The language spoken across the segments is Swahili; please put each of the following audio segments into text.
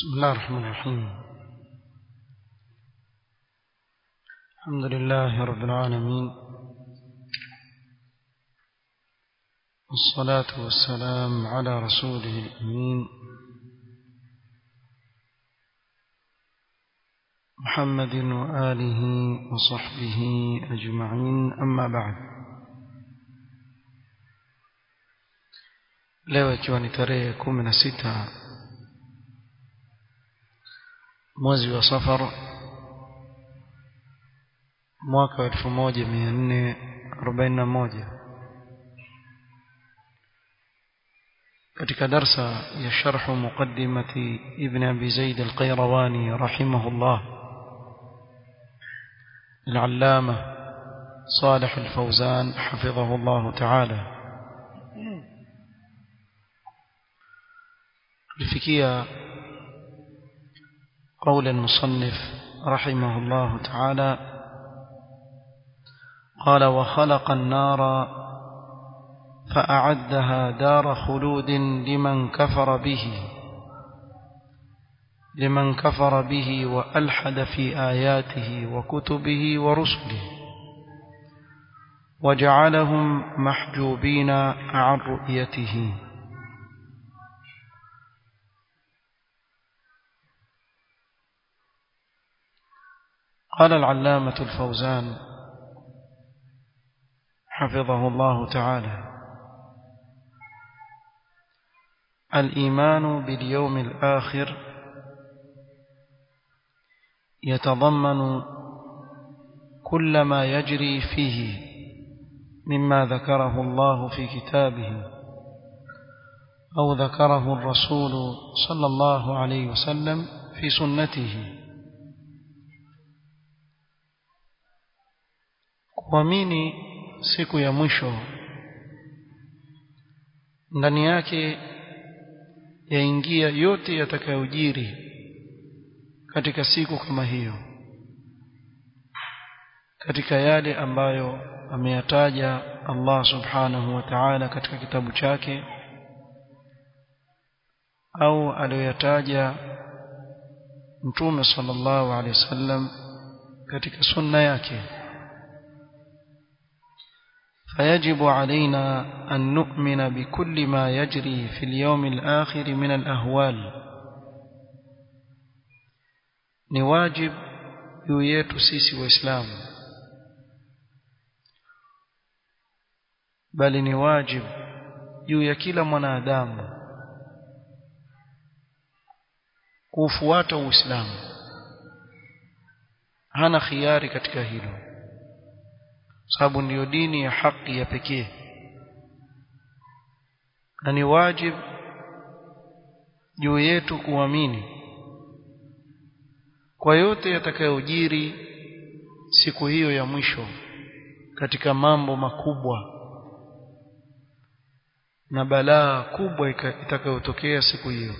بسم الله الرحمن الرحيم الحمد لله رب العالمين والصلاة والسلام على رسوله الأمين محمد وآله وصحبه أجمعين أما بعد leo ikiwa ni tarehe kumi na sita mwezi wa safar mwaka wa elfu moja mia nne arobaini na moja katika darsa ya sharhu muqaddimati ibn abi zaid alqairawani rahimahullah العلامة صالح الفوزان حفظه الله تعالى لفكية قول المصنف رحمه الله تعالى قال وخلق النار فأعدها دار خلود لمن كفر به لمن كفر به وألحد في آياته وكتبه ورسله وجعلهم محجوبين عن رؤيته قال العلامة الفوزان حفظه الله تعالى الإيمان باليوم الآخر يتضمن كل ما يجري فيه مما ذكره الله في كتابه أو ذكره الرسول صلى الله عليه وسلم في سنته kuamini siku ya mwisho ndani yake yaingia yote yatakayojiri katika siku kama hiyo katika yale ambayo ameyataja Allah subhanahu wa ta'ala katika kitabu chake au aliyoyataja mtume sallallahu alaihi wasallam katika sunna yake فيجب علينا أن نؤمن بكل ما يجري في اليوم الآخر من الأهوال نواجب يويت سيسي وإسلام بل نواجب يويا كلا منادام kufuata uislamu hana khiari katika hilo sababu ndiyo dini ya haki ya pekee na ni wajib juu yetu kuamini kwa yote yatakayojiri siku hiyo ya mwisho katika mambo makubwa na balaa kubwa itakayotokea siku hiyo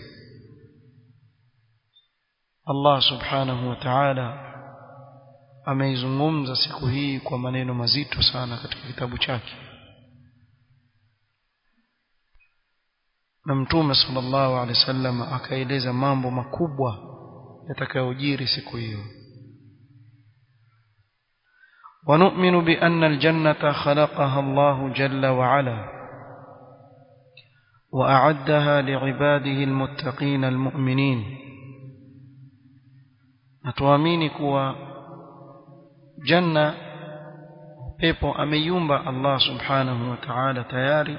Allah subhanahu wa ta'ala ameizungumza siku hii kwa maneno mazito sana katika kitabu chake na mtume sallallahu alaihi wasallam akaeleza mambo makubwa yatakayojiri siku hiyo ونؤمن بأن الجنة خلقها الله جل وعلا وأعدها لعباده المتقين المؤمنين نتوامين كوا janna pepo ameiumba Allah subhanahu wa ta'ala tayari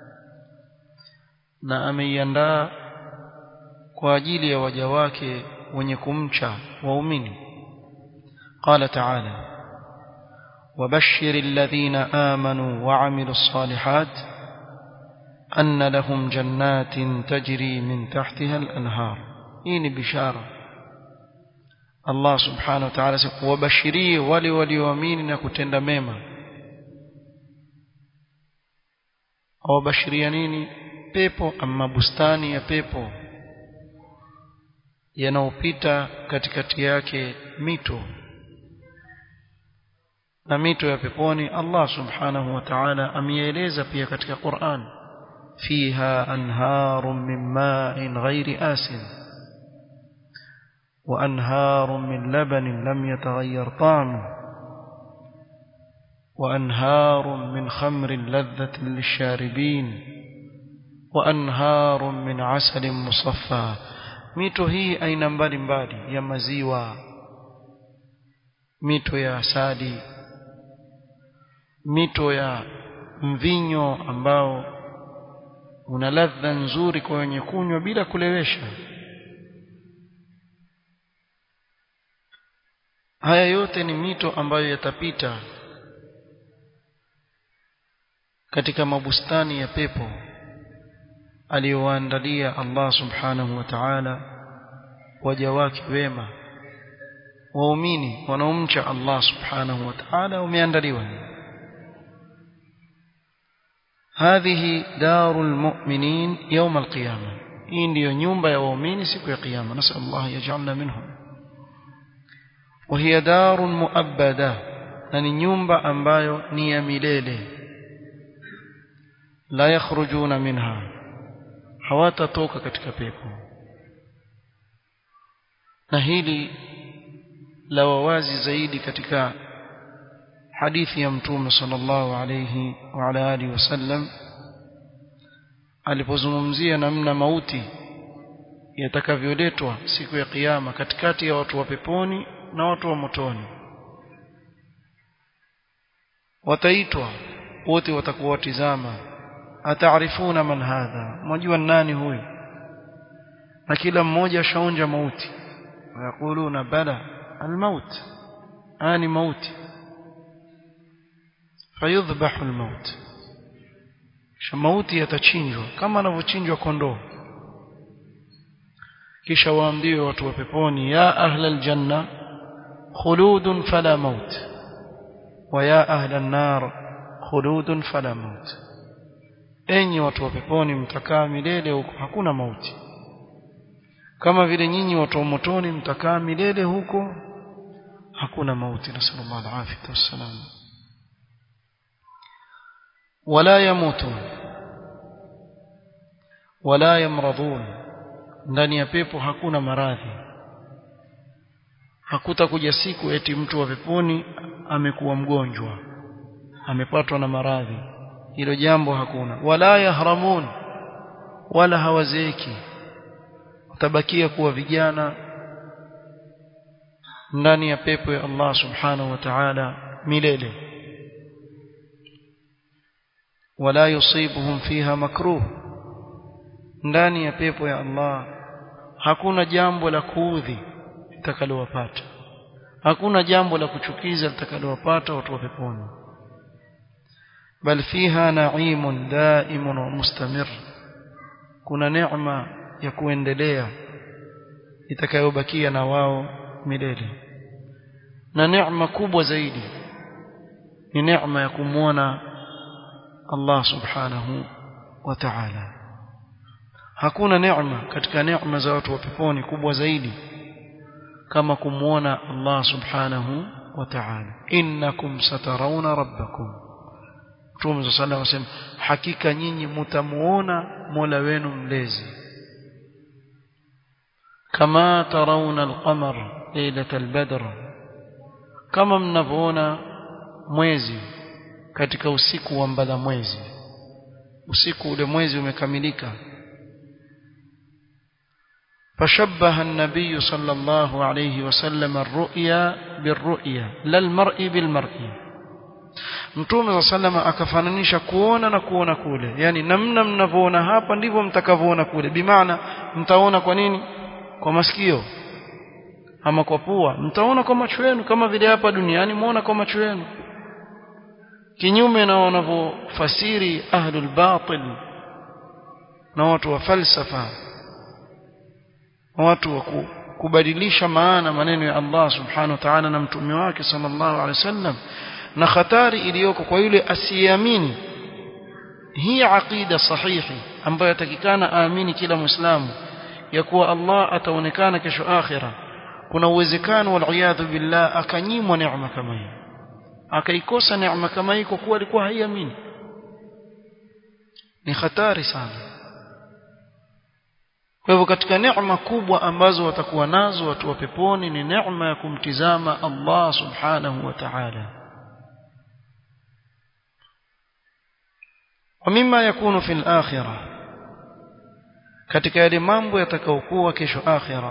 na ameiandaa kwa ajili ya waja wake wenye kumcha waumini qala ta'ala وبشر الذين آمنوا وعملوا الصالحات أن لهم جنات تجري من تحتها الأنهار إين بشارة Allah subhanahu wa ta'ala wabashirie wale walioamini na kutenda mema awabashiria nini pepo ama bustani ya pepo yanaopita katikati yake mito na mito ya peponi Allah subhanahu wa ta'ala ameeleza pia katika Qur'an fiha anharun min ma'in ghairi asin وأنهار من لبن لم يتغير طعمه وأنهار من خمر لذة للشاربين وأنهار من عسل مصفى mito hii aina mbalimbali ya maziwa mito ya asali mito ya mvinyo ambao una ladha nzuri kwa wenye kunywa bila kulewesha haya yote ni mito ambayo yatapita katika mabustani ya pepo aliyowaandalia Allah subhanahu wa ta'ala waja wake wema waumini wanaomcha Allah subhanahu wa ta'ala umeandaliwa هذه دار المؤمنين يوم القيامة hii ndiyo nyumba ya waumini siku ya kiyama nasal Allah yaj'alna minhum وهي دار مؤبدة na ni nyumba ambayo ni ya milele la yakhrujuna minha hawatatoka katika pepo na hili la wawazi zaidi katika hadithi ya mtume sallallahu alayhi wa ala alihi wasallam alipozungumzia namna mauti yatakavyoletwa siku ya kiyama katikati ya watu wa peponi na watu wa motoni wataitwa wote watakuwa watizama ataarifuna man hadha mjua nani huyu na kila mmoja shaonja mauti wayakuluna bala almaut ani mauti fayudhbahu almaut kisha mauti yatachinjwa kama anavyochinjwa kondoo kisha waambiwe watu wa peponi ya ahla aljanna khuludun fala maut wa ya ahla an-nar khuludun fala maut enyi watu wa peponi mtakaa milele huko hakuna mauti kama vile nyinyi watu wa motoni mtakaa milele huko hakuna mauti nasallallahu alaihi wasallam wala yamutun wala yamradun ndani ya pepo hakuna maradhi hakutakuja siku eti mtu wa peponi amekuwa mgonjwa amepatwa na maradhi hilo jambo hakuna wala yahramun wala hawazeeki watabakia kuwa vijana ndani ya pepo ya Allah subhanahu wa ta'ala milele wala yusibuhum fiha makruh ndani ya pepo ya Allah hakuna jambo la kuudhi litakalowapata hakuna jambo la kuchukiza litakalowapata watu wa peponi bal fiha na'imun da'imun wa mustamir kuna neema ya kuendelea itakayobakia na wao milele na neema kubwa zaidi ni neema ya kumwona Allah subhanahu wa ta'ala hakuna neema katika neema za watu wa peponi kubwa zaidi kama kumwona Allah subhanahu wa ta'ala innakum satarawna rabbakum Mtume صلى الله عليه وسلم hakika nyinyi mtamuona Mola wenu mlezi kama tarawna al-qamar laylat al-badr kama mnavyoona mwezi katika usiku wa mbala mwezi usiku ule mwezi umekamilika فشبه النبي صلى الله عليه وسلم الرؤيا بالرؤيا لا المرء بالمرء Mtume wa sallama akafananisha kuona na kuona kule yani namna mnavyoona hapa ndivyo mtakavyoona kule bimaana mtaona kwa nini kwa masikio ama kwa pua mtaona kwa macho yenu kama vile hapa duniani muona kwa macho yenu kinyume na wanavyofasiri ahlul batil na watu wa falsafa watu wa kubadilisha maana maneno ya Allah subhanahu wa ta'ala na mtume wake sallallahu alaihi wasallam na hatari iliyoko kwa yule asiyeamini hii aqida sahihi ambayo yatakikana aamini kila muislamu ya kuwa Allah ataonekana kesho akhira kuna uwezekano wal billah akanyimwa neema kama hii akaikosa neema kama hii kwa kuwa alikuwa haiamini ni hatari sana kwa hivyo katika neema kubwa ambazo watakuwa nazo watu wa peponi ni neema ya kumtizama Allah subhanahu wa ta'ala ومما يكون في الآخرة katika yale mambo yatakayokuwa kesho akhira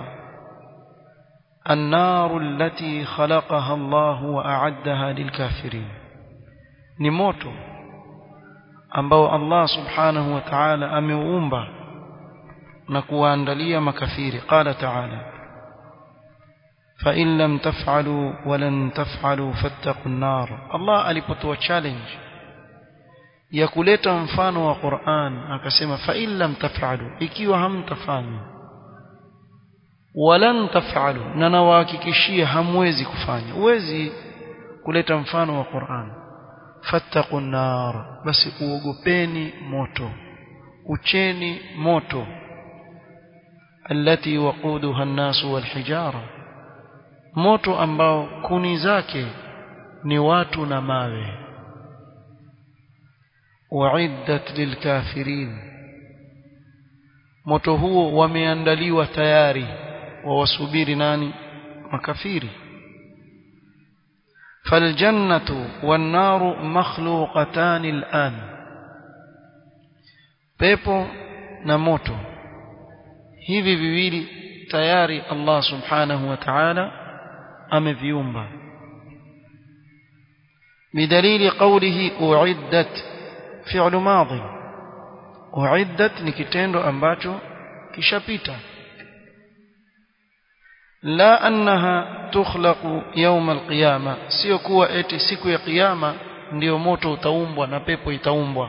النار التي خلقها الله وأعدها للكافرين ni moto ambao Allah subhanahu wa ta'ala ameuumba na kuwaandalia makafiri qala ta'ala فإن لم تفعلوا ولن تفعلوا فاتقوا النار الله alipotoa challenge ya kuleta mfano wa Qur'an akasema fa in lam taf'alu ikiwa hamtafanya walan taf'alu na nawahakikishia hamwezi kufanya uwezi kuleta mfano wa Qur'an fattaqun nar basi uogopeni moto ucheni moto التي وقودها الناس والحجاره moto ambao kuni zake ni watu na mawe uiddat lilkafirin moto huo wameandaliwa tayari wawasubiri nani makafiri فالجنة والنار مخلوقتان الآن pepo na moto hivi viwili tayari Allah subhanahu wa ta'ala ameviumba بدليل قوله أعدت فعل ماضي أعدت ni kitendo ambacho kishapita لا أنها تخلق يوم القيامة sio kuwa eti siku ya kiyama ndio moto utaumbwa na pepo itaumbwa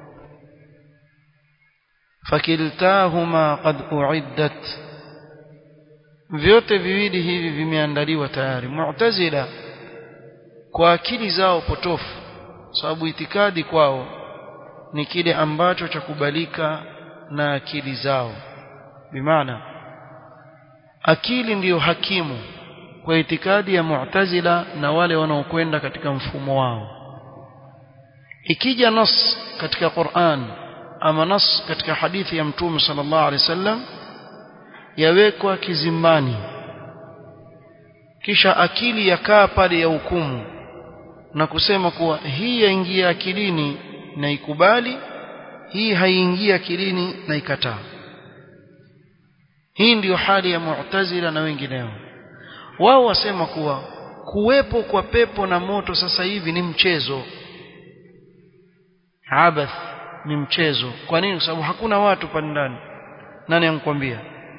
fakiltahuma qad uiddat vyote viwili hivi vimeandaliwa tayari mu'tazila kwa akili zao potofu sababu itikadi kwao ni kile ambacho cha kubalika na akili zao bimaana akili ndiyo hakimu kwa itikadi ya mu'tazila na wale wanaokwenda katika mfumo wao ikija nas katika Qur'an ama nas katika hadithi ya mtume sallallahu alaihi wasallam yawekwa kizimbani kisha akili yakaa pale ya hukumu na kusema kuwa hii yaingia akilini na ikubali hii haiingia akilini na ikataa hii ndiyo hali ya mu'tazila na wengineo wao wasema kuwa kuwepo kwa pepo na moto sasa hivi ni mchezo abath ni mchezo kwa nini kwa sababu hakuna watu pale ndani nani ankwambia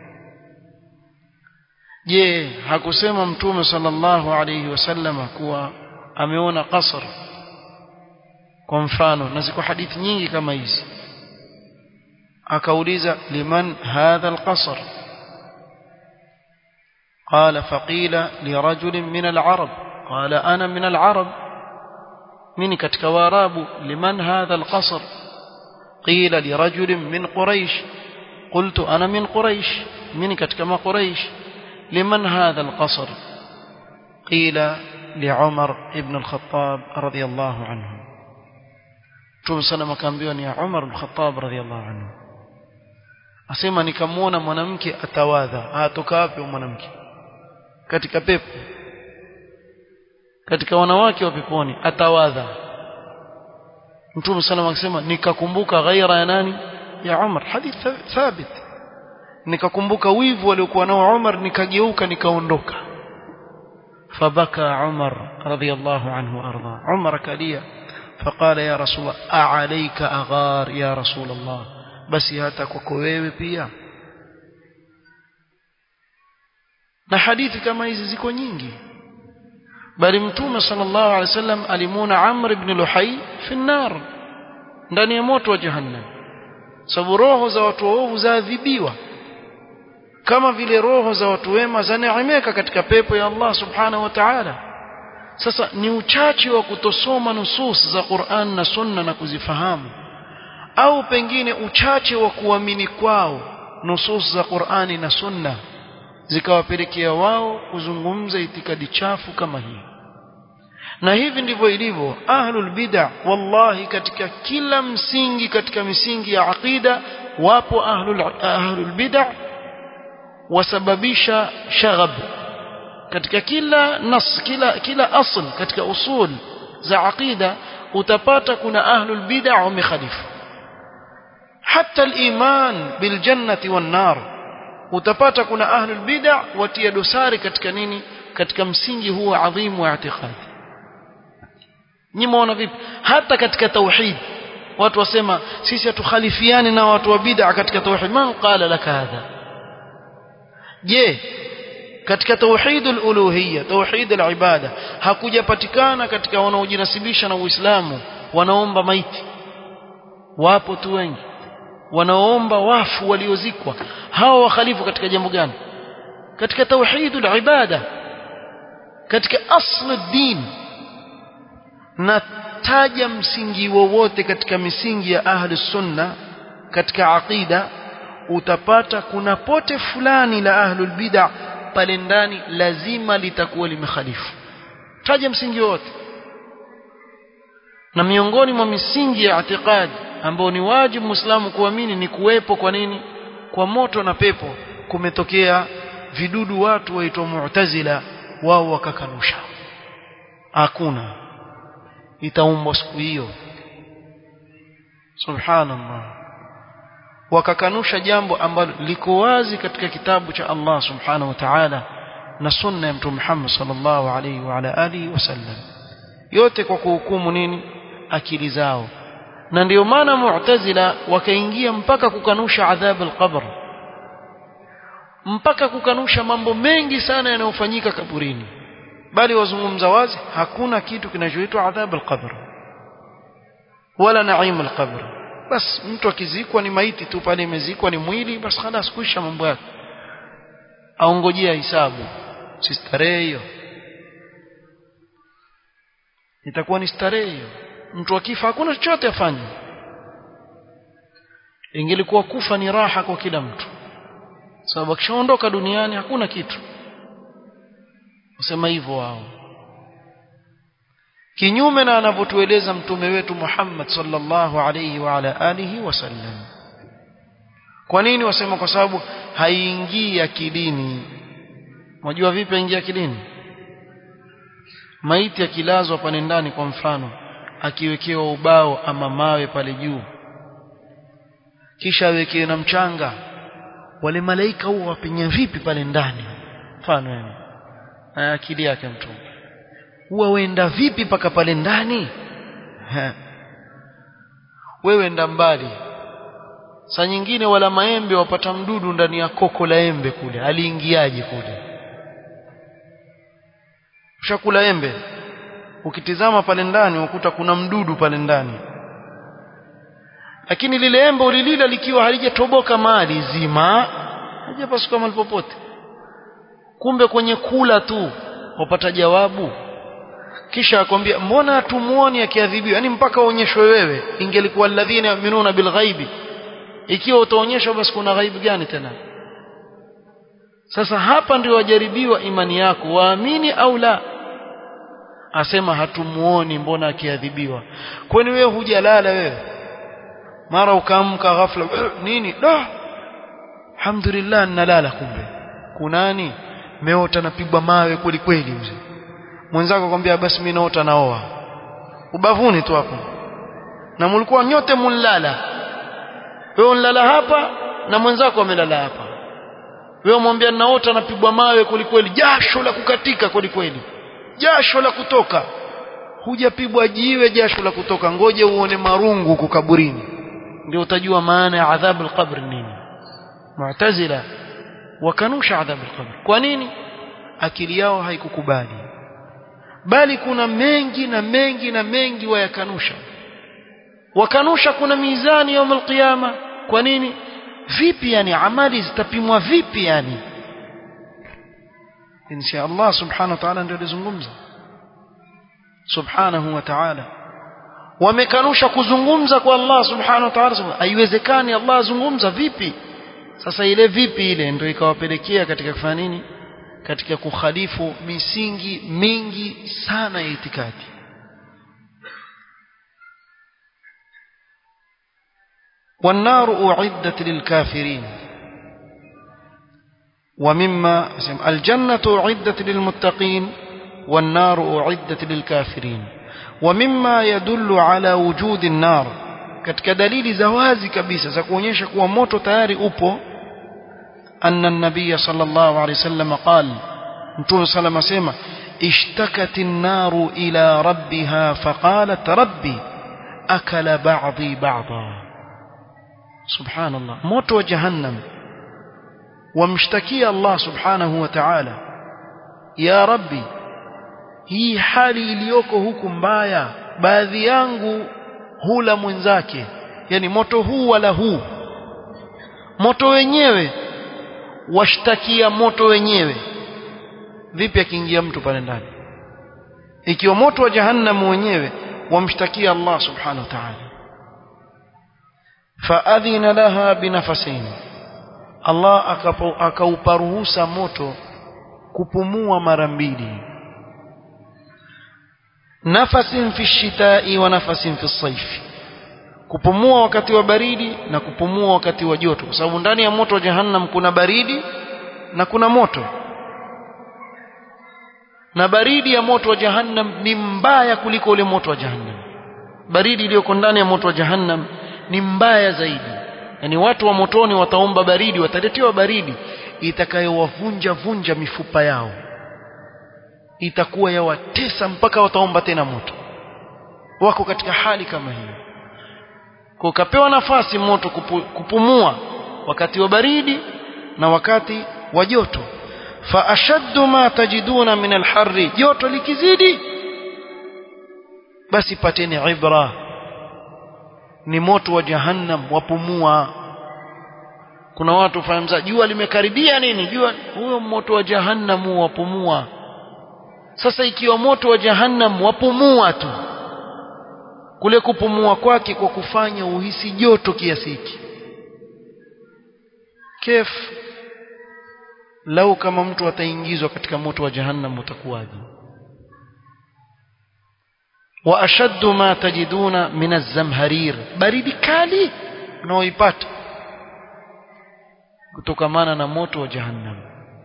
je hakusema mtume sallallahu alayhi wasallama kuwa ameona qasr kwa mfano na ziko hadithi nyingi kama hizi akauliza liman hadha alqasr قال فقيل لرجل من العرب قال أنا من العرب من كتك واراب لمن هذا القصر قيل لرجل من قريش قلت أنا من قريش من كتك ما قريش لمن هذا القصر قيل لعمر ابن الخطاب رضي الله عنه Mtume sana makaambiwa ni ya Umar bin Khattab radhiallahu anhu. Asema nikamwona mwanamke atawadha. Atoka wapi mwanamke? Katika pepo. Katika wanawake wa peponi atawadha. Mtume sana akasema nikakumbuka ghaira ya nani? Ya Umar. Hadith thabit. Nikakumbuka wivu aliokuwa nao Umar nikageuka nikaondoka. فبكى عمر رضي الله عنه وارضاه عمر كليه فقال يا رسول الله أعليك أغار يا رسول الله بس hata kwako wewe pia na hadithi kama hizi ziko nyingi bali mtume sallallahu alaihi wasallam alimuna Amr ibn Luhay fi nar ndani ya moto wa jahannam sababu roho za watu waovu zaadhibiwa kama vile roho za watu wema zaneemeka katika pepo ya Allah subhanahu wa ta'ala sasa ni uchache wa kutosoma nusus za Qur'an na Sunna na kuzifahamu au pengine uchache wa kuamini kwao nusus za Qur'ani na Sunna zikawapelekea wao kuzungumza itikadi chafu kama hii na hivi ndivyo ilivyo ahlul bid'ah wallahi katika kila msingi katika misingi ya aqida wapo ahlul ahlul bid'ah wasababisha shaghab katika kila nas kila kila asl katika usul za aqida utapata kuna ahlul bid'ah wamekhalifu hata al-iman bil jannati wan nar utapata kuna ahlul bid'ah watia dosari katika nini katika msingi huu adhimu wa i'tiqadi nyinyi vipi hata katika tauhid watu wasema sisi hatukhalifiani na watu wa bid'a katika tauhid man qala laka hadha je katika tauhid al-uluhiyya tauhid al-ibada hakujapatikana katika wanaojinasibisha na Uislamu wanaomba maiti wapo tu wengi wanaoomba wafu waliozikwa hawa wakhalifu katika jambo gani katika tauhid al-ibada katika asl din na taja msingi wowote katika misingi ya ahli sunna katika aqida utapata kuna pote fulani la ahlul bid'ah pale ndani lazima litakuwa limekhalifu taja msingi wote na miongoni mwa misingi ya i'tiqad ambao ni wajibu muislamu kuamini ni kuwepo kwa nini kwa moto na pepo kumetokea vidudu watu waitwa mu'tazila wao wakakanusha hakuna itaumbwa siku hiyo subhanallah wakakanusha jambo ambalo liko wazi katika kitabu cha Allah subhanahu wa ta'ala na sunna ya mtume Muhammad sallallahu alaihi wa ala alihi wasallam yote kwa kuhukumu nini akili zao na ndio maana mu'tazila wakaingia mpaka kukanusha adhab al-qabr mpaka kukanusha mambo mengi sana yanayofanyika kaburini bali wazungumza wazi hakuna kitu kinachoitwa adhab al-qabr wala naim al-qabr bas mtu akizikwa ni maiti tu pale imezikwa ni mwili basi خلاص kuisha mambo yake aongojea hisabu si starehe hiyo itakuwa ni starehe hiyo mtu akifa hakuna chochote afanye ingelikuwa kufa ni raha kwa kila mtu sababu akishaondoka duniani hakuna kitu usema hivyo wao kinyume na anavyotueleza mtume wetu Muhammad sallallahu alayhi wa ala alihi wasallam kwa nini wasema kwa sababu haiingii akilini unajua vipi ingia akilini maiti akilazwa pale ndani kwa mfano akiwekewa ubao ama mawe pale juu kisha awekewe na mchanga wale malaika huwa wapenya vipi pale ndani mfano yani akili yake mtu huwa wenda vipi paka pale ndani wewe enda mbali saa nyingine wala maembe wapata mdudu ndani ya koko la embe kule aliingiaje kule ushakula embe ukitizama pale ndani ukuta kuna mdudu pale ndani lakini lile embe ulilila likiwa halijatoboka mali zima halijapasuka mahali popote kumbe kwenye kula tu wapata jawabu kisha akwambia mbona tumuoni akiadhibiwa yani mpaka uonyeshwe wewe ingelikuwa alladhina yu'minuna bilghaibi ikiwa utaonyeshwa basi kuna ghaibu gani tena sasa hapa ndio wajaribiwa imani yako waamini au la asema hatumuoni mbona akiadhibiwa kwani wewe hujalala wewe mara ukaamka ghafla nini da alhamdulillah nalala kumbe kunani meota napigwa mawe kweli kweli mzee mwenzako akwambia basi mimi naota naoa ubavuni tu hapo na mlikuwa nyote munlala wewe unlala hapa na mwenzako amelala hapa wewe mwambia naota napigwa mawe kweli kweli jasho la kukatika kweli kweli jasho la kutoka hujapigwa jiwe jasho la kutoka ngoje uone marungu huko kaburini ndio utajua maana ya adhabu al-qabr nini mu'tazila wakanusha adhabu al-qabr kwa nini akili yao haikukubali bali kuna mengi na mengi na mengi wayakanusha wakanusha kuna mizani يوم القيامه kwa nini vipi yani amali zitapimwa vipi yani insha Allah subhanahu wa ta'ala ndio alizungumza subhanahu wa ta'ala wamekanusha kuzungumza kwa Allah subhanahu wa ta'ala haiwezekani Allah azungumza vipi sasa ile vipi ile ndio ikawapelekea katika kufanya nini katika kukhalifu misingi mingi sana ya itikadi والنار أعدت للكافرين ومما الجنة أعدت للمتقين والنار أعدت للكافرين ومما يدل على وجود النار katika dalili za wazi kabisa za kuonyesha kuwa moto tayari upo anna an-nabiy sallallahu alayhi wasallam qala mtume sallam asema ishtakat an-naru ila rabbiha faqalat rabbi akala ba'dhi ba'dha subhanallah moto wa jahannam wamshtakia Allah subhanahu wa ta'ala ya rabbi hii hali iliyoko huku mbaya baadhi yangu hula mwenzake yani moto huu wala huu moto wenyewe washtakia moto wenyewe vipi akiingia mtu pale ndani ikiwa moto wa jahannam wenyewe wamshtakia Allah subhanahu wa ta'ala faadhina laha binafasaini Allah akaupa ruhusa moto kupumua mara mbili nafasin fi shitai wa nafasin fi saifi kupumua wakati wa baridi na kupumua wakati wa joto kwa sababu ndani ya moto wa jahannam kuna baridi na kuna moto na baridi ya moto wa jahannam ni mbaya kuliko ule moto wa jahannam baridi iliyoko ndani ya moto wa jahannam ni mbaya zaidi yani watu wa motoni wataomba baridi wataletewa baridi itakayowavunja vunja mifupa yao itakuwa yawatesa mpaka wataomba tena moto wako katika hali kama hiyo kwa ukapewa nafasi moto kupu, kupumua wakati wa baridi na wakati wa joto fa ashaddu ma tajiduna min alharri joto likizidi basi pateni ibra ni moto wa jahannam wapumua kuna watu fahamza jua limekaribia nini jua huyo moto wa jahannam wapumua sasa ikiwa moto wa jahannam wapumua tu kule kupumua kwake kwa kufanya uhisi joto kiasi hiki kef lau kama mtu ataingizwa katika moto wa jahannam utakuwaje wa ashaddu ma tajiduna min az-zamharir baridi kali unaoipata kutokamana na moto wa jahannam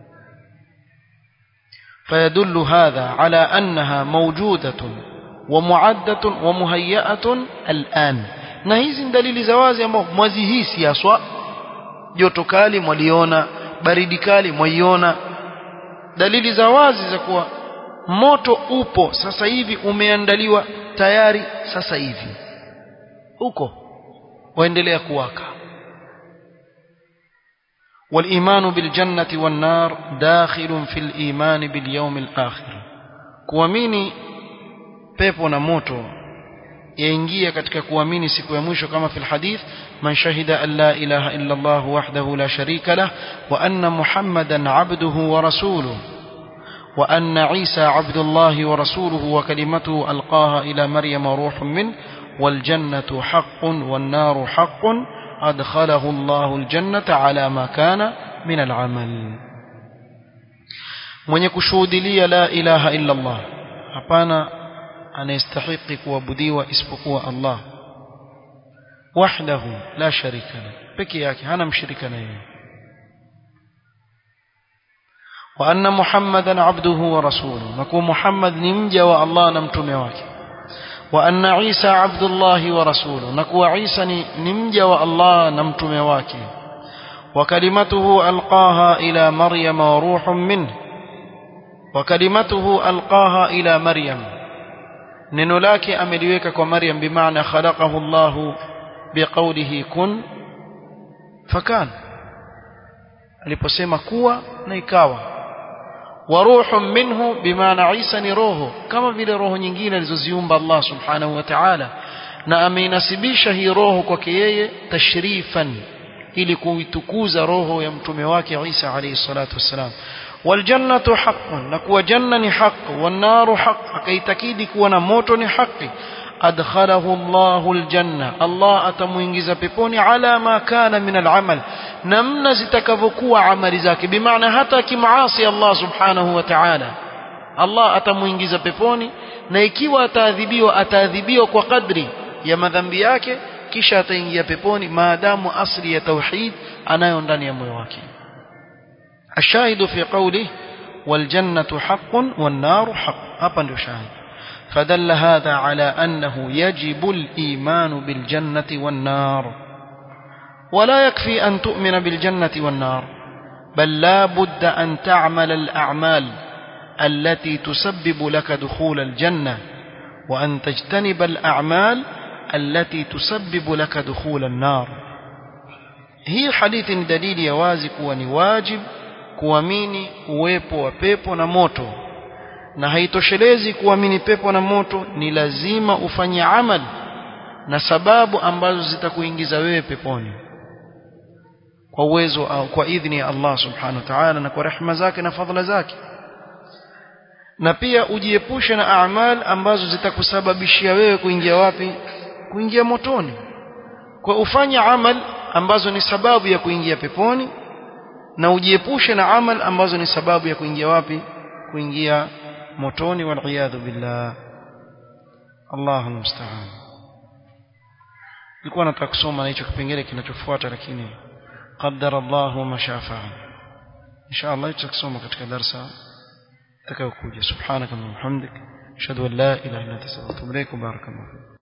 فيدل هذا على أنها موجودة ومعدة ومهيئة الآن na hizi ni dalili za wazi ambao mwazihisi haswa joto kali mwaliona baridi kali mwaiona dalili za wazi za kuwa moto upo sasa hivi umeandaliwa tayari sasa hivi uko waendelea kuwaka والإيمان بالجنة والنار داخل في الإيمان باليوم الآخر kuamini pepo na moto yaingia katika kuamini siku ya mwisho kama fil hadith man shahida an la ilaha illa Allah wahdahu la sharika lah wa anna muhammadan abduhu wa rasuluhu wa anna isa abdullahi wa rasuluhu wa kalimatuhu alqaha ila maryam ruhun min wal jannatu haqqun wan naru haqqun أدخله الله الجنة على ما كان من العمل mwenye kushuhudilia la ilaha illa Allah hapana anayestahiki kuabudiwa isipokuwa Allah wahdahu la sharika la peke yake hana mshirika na yeye wa anna muhammadan abduhu wa rasuluhu na kuwa muhammad ni mja wa Allah na mtume wake وأن عيسى عبد الله ورسوله نكو عيسى نمجى والله نمتم واكي وكلمته ألقاها إلى مريم وروح منه وكلمته ألقاها إلى مريم ننلاك أمليك ومريم بمعنى خلقه الله بقوله كن فكان aliposema kuwa na ikawa وروح منه بمعنى عيسى ni roho kama vile roho nyingine alizoziumba Allah subhanahu wa ta'ala na ameinasibisha hii roho kwake yeye tashrifan ili kuitukuza roho ya mtume wake Isa alayhi salatu wassalam waljannatu haqqun na kuwa janna ni haqq wan naru haqq akaitakidi kuwa na moto ni haki adkhalahu Allahu aljanna Allah atamuingiza peponi ala ma kana min al'amal namna zitakavyokuwa amali zake bimaana hata akimaasi Allah subhanahu wa ta'ala Allah atamuingiza peponi na ikiwa ataadhibiwa ataadhibiwa kwa kadri ya madhambi yake kisha ataingia peponi maadamu asli ya tauhid anayo ndani ya moyo wake الشاهد في قوله والجنة حق والنار حق hapa ndio shahid فدل هذا على أنه يجب الإيمان بالجنة والنار ولا يكفي أن تؤمن بالجنة والنار بل لا بد أن تعمل الأعمال التي تسبب لك دخول الجنة وأن تجتنب الأعمال التي تسبب لك دخول النار هي حديث دليل يوازك ونواجب kuamini uwepo wa pepo na moto na haitoshelezi kuamini pepo na moto ni lazima ufanye amal na sababu ambazo zitakuingiza wewe peponi kwa uwezo au kwa idhni ya Allah subhanahu wa ta'ala na kwa rehema zake na fadhila zake na pia ujiepushe na amal ambazo zitakusababishia wewe kuingia wapi kuingia motoni kwa ufanye amal ambazo ni sababu ya kuingia peponi na ujiepushe na amal ambazo ni sababu ya kuingia wapi kuingia motoni wal billah Allahu musta'an nilikuwa nataka kusoma na hicho kipengele kinachofuata lakini qaddara Allah ma shafa'a insha Allah tutasoma katika darasa takayokuja subhanaka wa bihamdik ashhadu an la ilaha illa anta astaghfiruka wa atubu ilaik barakallahu